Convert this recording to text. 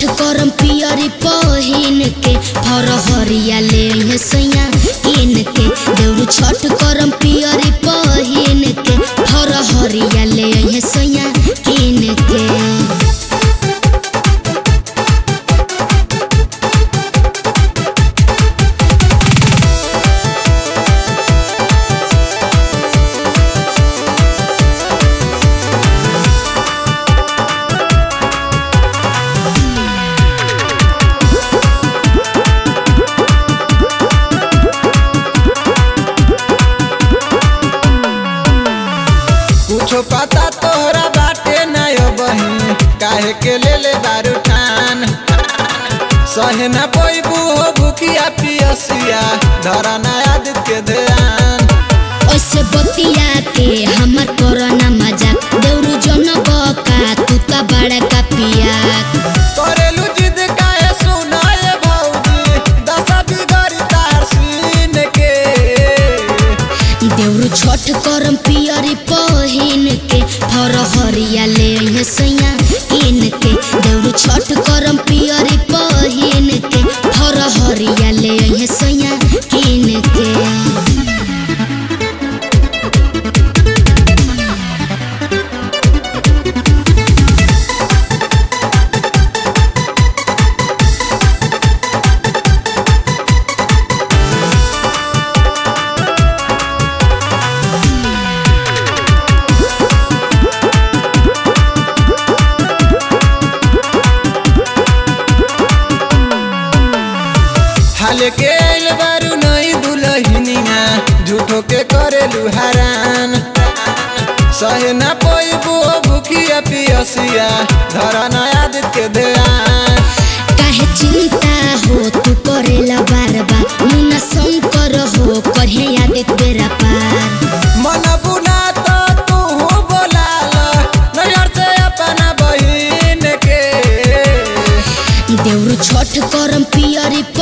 करम पियरी पहिन के फरहरिया ले हे सैया किन के देउरू छठ करम पियरी पहिन के फरहरिया ले हे सैया किन के कुछो पता तोहरा बाटे नयो बही काहे के ले ले दारू ठान सहे न पैबू हो भूखिया पियसिया धरा नया दित के ध्यान ऐसे बतिया के हमर कोरोना मजाक देउरू जन बका तू त बड़ा का पिया करेलू जिद काहे सुनाए भौजी दशा बिगड़ी तार सीन के देउरू छठ करम पियरी पहिन के फरहरिया ले हे सैया किन के देउरू छठ करम पियरी पहिन के फरहरिया ले हे सैया किन के हाल के आइल बारू नई दुलहिनिया झूठो के करेलू हरान सहे न पैबू हो भूखिया पियसिया धरा नया दित के ध्यान काहे चिंता हो तू करेला बार बार मुना शंकर हो करहे याद तेरा पार मन बुना तो तू बोलाल नजर से अपना बहिन के देउरू छठ करम पियरी